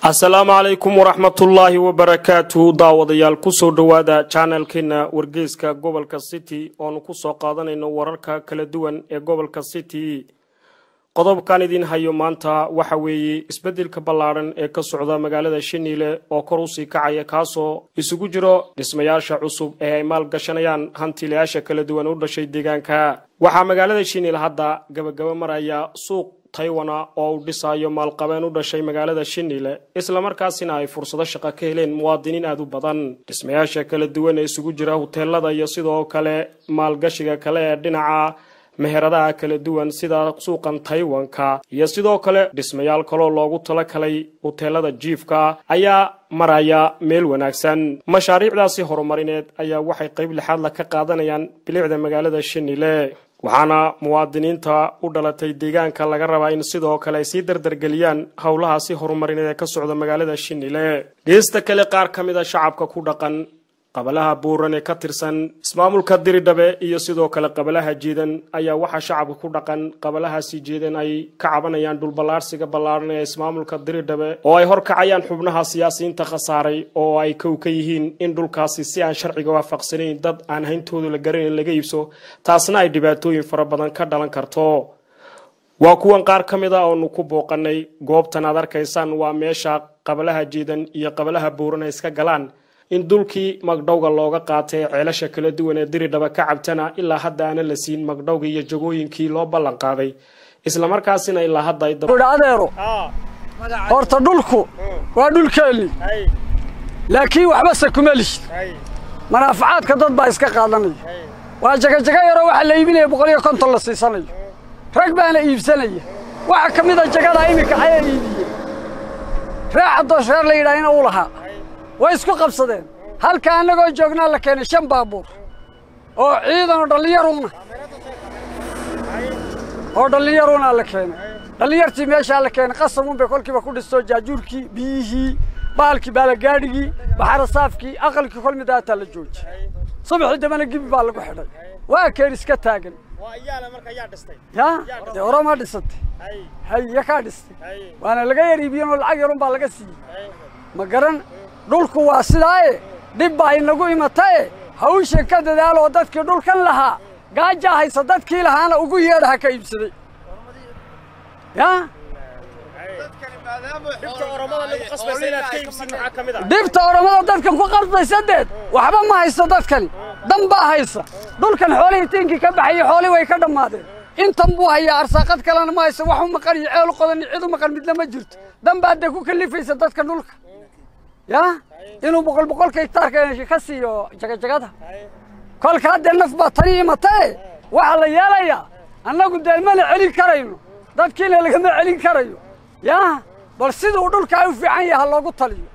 asalaamu calaykum waraxmatullaahi wabarakaatu daawadayaal kusoo dhowaada janalkeena wargeyska gobolka city oonu kusoo qaadanayno wararka kala duwan ee gobolka city qodobkan idin hayo maanta waxa weeye isbeddelka ballaadhan ee ka socda magaalada shiniile oo kor usii kacaya kaasoo isugu jiro dhismayaasha cusub ee ay maalgashanayaan hantiilayaasha kala duwan u dhashay deegaanka waxaa magaalada shiniile hadda gabagaba maraya suuq taywana oo uu dhisaayo maalqabeen u dhashay magaalada shiniile islamarkaasina ay fursado shaqo ka heleen muwaadiniin aad u badan dhismayaasha kala duwan ee isugu jira huteelada iyo sidoo kale maalgashiga kale ee dhinaca meheradaha kala duwan sida suuqan taywanka iyo sidoo kale dhismayaal kaloo loogu talakalay huteelada jiifka ayaa maraya meel wanaagsan mashaariicdaasi horumarineed ayaa waxay qayb lixaadla ka qaadanayaan bilicda magaalada shiniile waxaana muwaadiniinta u dhalatay deegaanka laga rabaa in sidoo kale ay sii dardargeliyaan howlahaasi horumarineed ee ka socda magaalada shiniile geesta kale qaar ka mid a shacabka ku dhaqan qabalaha buuran ee ka tirsan ismaamulka diridhabe iyo sidoo kale qabalaha jiidan ayaa waxaa shacabka ku dhaqan qabalahaasi jiidan ay ka cabanayaan dhulballaarsiga ballaaran ee ismaamulka diridhabe oo ay horkacayaan xubnaha siyaasiyiinta khasaaray oo ay kow ka yihiin in dhulkaasi si aan sharciga waafaqsanayn dad aan hayntooda la garanayn laga iibso taasna ay dhibaatooyin fara badan ka dhalan karto waa kuwan qaar ka mid a oonu ku booqanay goobtan aad arkaysaan waa meesha qabalaha jiidan iyo qabalaha buuran ay iska galaan in dulkii magdhowga looga qaatay ceelasha kala duwan ee diridhaba ka cabtana ilaa hadda aana la siin magdhowgii iyo jagooyinkii loo ballan qaaday islamarkaasina ilaa hadda adeero horta dhulku waa dhulkeennii laakiin waxbase kuma lihid manaafacaadka dad baa iska qaadanaya waa jagajaga yaroo waxaa la iibinaya boqol iyo konton la siisanayo rag baana iibsanaya waxa ka mida jagadaa iminka ayaa iibiyey reexa doosheer la yidhaha ina u lahaa way isku qabsadeen halka annagoo joognaa la keenay shan baabuur oo ciidan oo dhallinyaruna oo dhallinyaruna la keenay dhallinyartii meeshaa la keenay qasamun bay kolkiiba ku dhistoo jaajuurkii biyihii baalkii baalagaadhigii baxarasaafkii aqalkii kol midaataa la joojiyey subaxii dambena gibi baa lagu xidhay waa keen iska taagan ya dee oromaa dhisatay hay kaa dhistay waana laga yar iibiyen oo lacag yarun baa laga siiyey ma garan dhulku waa sidaaye dhib baa inagu imatae hawshan ka dadaaloo dadkii dhulkan lahaa gaajaa haysa dadkii lahaana ugu yeedha ha ka iibsaday ya dhibta oromada dadkan ku qasbaysa deed waxba ma haysto dadkani dan baa haysa dhulkan xoolihii tiinkii ka baxayey xoolii way ka dhammaadeen intan buu hayaa arsaaqad kalena ma haysto wax u maqan iyo ceel qodan iyo cid u maqan midna ma jirto dan baa dee ku kalifaysa dadka dhulka ya inuu boqol boqolka hektaarka ka siiyo jagajagada kolka haddee naf baa tani imatae waxaa la yeelayaa annagu dee mana celin karayno dadkiina lagama celin karayo ya bal siduu dhulkaa u fiican yaha loogu taliyo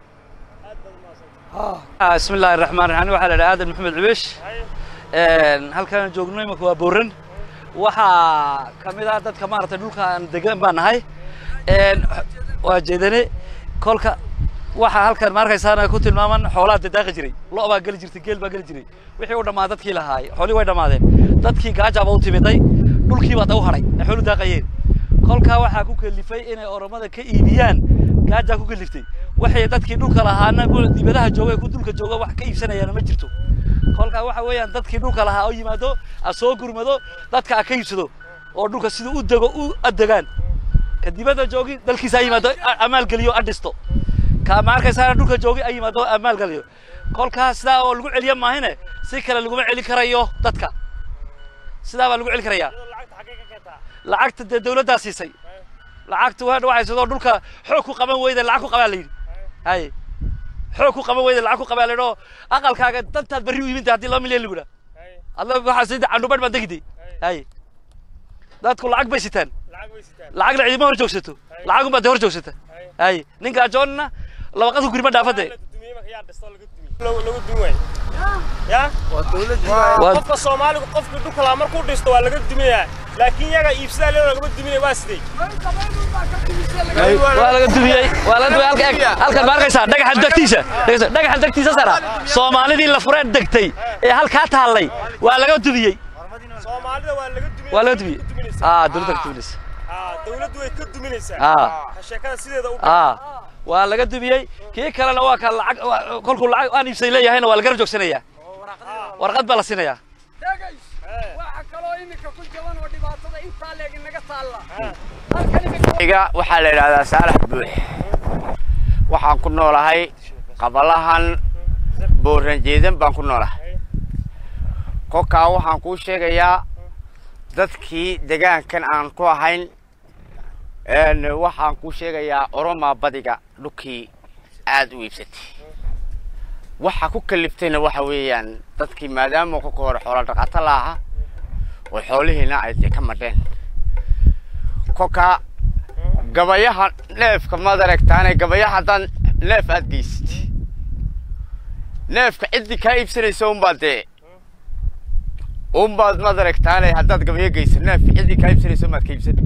bismi illaahi raxmaan raxiim waxaa la idhaha aadan maxamed cubeesh halkaan joogno imanka waa booran waxaa ka mid ah dadka maaragtay dhulkaan degan baan nahay waa jeedane kolka waxaa halkan ma arkaysaana ku tilmaaman xoolaa dadaaqi jiray lo' baa geli jirtay geel baa geli jiray wixii u dhammaa dadkii lahaay xoolii way dhammaadeen dadkii gaajaaba u timiday dhulkii baa u hadhay ay xoolu daaqayeen kolkaa waxaa ku kalifay inay oromada ka iibiyaan gaajaa ku kaliftay waxay dadkii dhulka lahaana dibadaha jooga ku dhulka jooga wax ka iibsanayaana ma jirto kolkaa waxa weeyaan dadkii dhulka lahaa oo yimaado a soo gurmado dadka a ka iibsado oo dhulka sida u dego u adegaan ka dibadda joogi dalkiisa a yimaado amaalgeliyo a dhisto ka ma arkaysaana dhulka joogi ay yimaado amaalgeliyo kolkaas sidaa oo lagu celiya maahine si kale laguma celin karayo dadka sidaa baa lagu celin karayaa lacagta dee dawladdaa siisay lacagta waa waxaysadoo dhulka xoog ku qaban weyda lacag ku qabaa la yidhi hay xoog ku qaban weyda lacag ku qabaa la yidhi oo aqalkaaga dantaad berri u iminta haddii laba milyan lagu dhaa adla waxaa sida candhubadh baa degiday hay dadku lacag bay sitaan lacagna cidima hor joogsato lacagun baa dee hor joogsata hay ninka joonna labaqadku gurima dhaafade qofka soomaaligu qofkii dhulka laa markuu dhisto waa laga duminayaa laakiin yaga iibsadaa leo lagama duminaya waa sidee waa laga dumiyey waa laga dumiyey halka eg halkan ma arkaysaa dhagaxa degtiisa dhagaxa degtiisa sara soomaalidii la fureen degtay ee halkaa taallay waa laga dumiyey soomaalida waa laga dumiyey waa laga dumiyey aa dowladda ka duminaysa dawladdu way ka duminaysaa aa sheekada sideeda u aa waa laga dubiyey kii kalena waa ka lacag kolkuu lacag aan iibsay leeyahayna waa lagara joogsanayaa warqad baa la siinayaa degays waxa kaloo iminka ku jaban oo dhibaatada intaa leeg inaga taalla halkan iminka iga waxaa la yidhaahdaa saalax buux waxaan ku noolahay qabalahan booranjeedan baan ku noolahay kolkaa waxaan kuu sheegayaa dadkii degaankan aan ku ahayn waxaan kuu sheegayaa oromaa badiga dhulkii aada u iibsatay waxa ku kaliftayna waxa weeyaan dadkii maadaama kolka hore xoola dhaqato la aha oo xoolihiina ay dee ka madheen kolkaa gabayaha neefka maad aragtaane gabayaha haddaan neef aad geysatay neefka ciddii kaa iibsanaysa unbaad dee unbaad maad aragtaane haddaad gabayo geysa neefka ciddii kaa iibsanaysa unbaad ka iibsan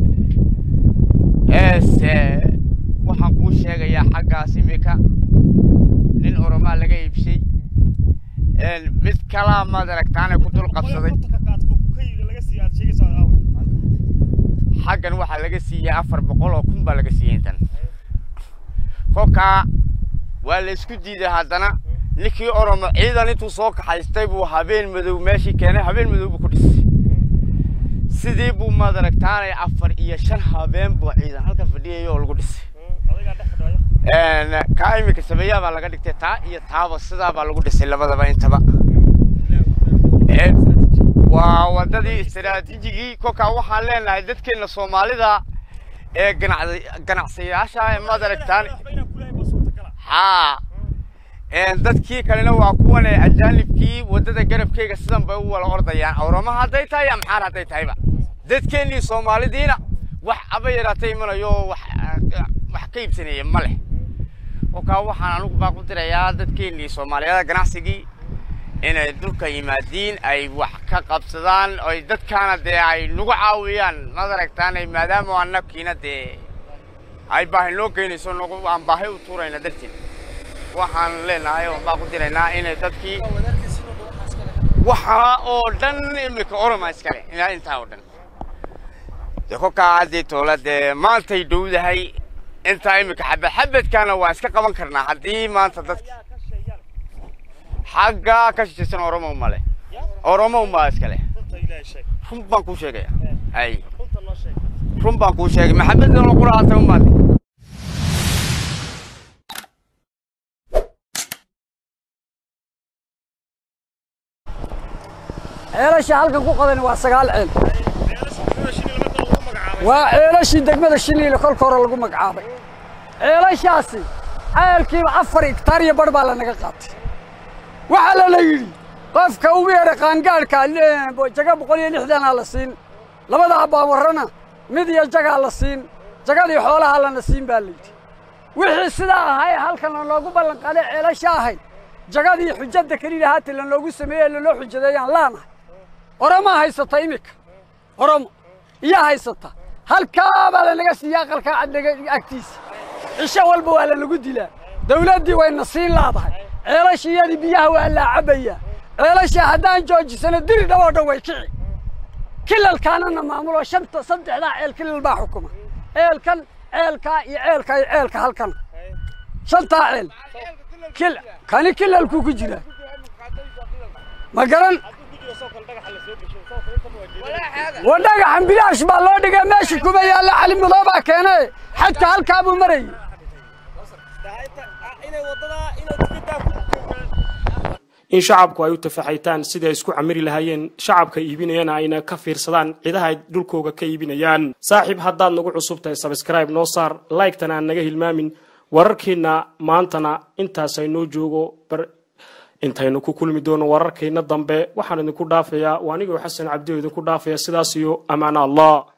eese waxaan kuu sheegayaa xaggaas imika nin oromaa laga iibshay mid kalaa maad aragtaane ku dul qabsaday xaggan waxaa laga siiyey afar boqol oo kun baa laga siiyey intan kolkaa waa la isku diiday haddana ninkii oromo ciidan intuu soo kaxaystay buu habeen madow meeshii keenay habeen madow buu ku dhisay sidii buu maad aragtaanay afar iyo shan habeen buu ciidan halkan fadhiyay oo lagu dhisay kaa iminka sameeyaa baa laga dhigtay taa iyo taaba sidaa baa lagu dhisay labadaba intaba waa wadadii istaraatiijigii kolkaa waxaan leenahay dadkeena soomaalida ee ganacsiyaasha maad aragtaan haa dadkii kalena waa kuwan ajaanibkii wadada garabkeyga sidan bay u wala ordayaan awrama hadday tahay amxaar hadday tahayba dadkeennii soomaalidiina wax aba yaraatay imanayo wax wax ka iibsanaya ma leh kolkaa waxaan anigu baa ku dirayaa dadkeennii soomaaliyada ganacsigii inay dhulka yimaadiin ay wax ka qabsadaan oy dadkaana dee ay nagu caawiyaan maad aragtaanay maadaama annakiina dee ay baahi noo geynayso nagu aan baahi u tuurayna darteed waxaan leenahay oo baa ku diraynaa inay dadkii waxa oo dhan imika oroma iskale ilaa intaa oo dhan dee kolkaa haddii toola dee maantay dhowdahay intaa imika xabad xabadkaana waa iska qaban karnaa haddii maanta dadki xagga ka shisheesan oromo male oromo umaa iskale run baan kuu sheegaya ay run baan kuu sheegay maxamed quraata umaade ceelasha halkan ku qadan waa sagaal ceel waa ceelashii degmada shiniile kolka hore lagu magacaabay ceelashaasi ceelkiiba afar hektaar iyo bar baa lanaga qaatay waxaa lala yidhi qofka ugu yeedha qaangaadhka jaga boqol iyo lixdanaa la siin labada abaawarrana mid iyo jagaa la siin jagadii xoolaha lana siin baa layidhi wixii sidaa ahay halkan lanoogu ballan qaaday ceelasha ahayd jagadii xujadda keliya haati lanoogu sameeyey lanoo xujadeeyaan laanahay oromaa haysata iminka oromo iyaa haysata halkaa baa lanaga siiya aqalkaa cadnaga agtiisa cisho walba waa lanagu dilaa dawladdii wayna siin laadahay ceelashiyadii biyaha waa laa cabbayaa ceelasha haddaan joojisano diri dhawoo dhan way kici kilalkaanana maamulo shanta saddexdaa ceel kilal baa xukuma ceelkan ceelkaa iyo ceelkaa iyo ceelka halkan shantaa ceel kil kani kilalkuu ku jiraa ma garan wa dhagaxan bilaash baa loo dhigay meesha kuma yaalla cali madoobaa keene xadka halkaa buu marayay in shacabku ay u tafaxaytaan sidai ay isku camiri lahaayeen shacabka iibinayana ayna ka fiirsadaan cidaha ay dhulkooga ka iibinayaan saaxiib haddaad nagu cusub tahay sabscribe noo saar like-tana aan naga hilmaamin wararkeenna maantana intaas aynoo joogo intaynu ku kulmi doono wararkeenna dambe waxaan idinku dhaafayaa waa anigoo xasan cabdi oo idinku dhaafaya sidaas iyo ammaana allah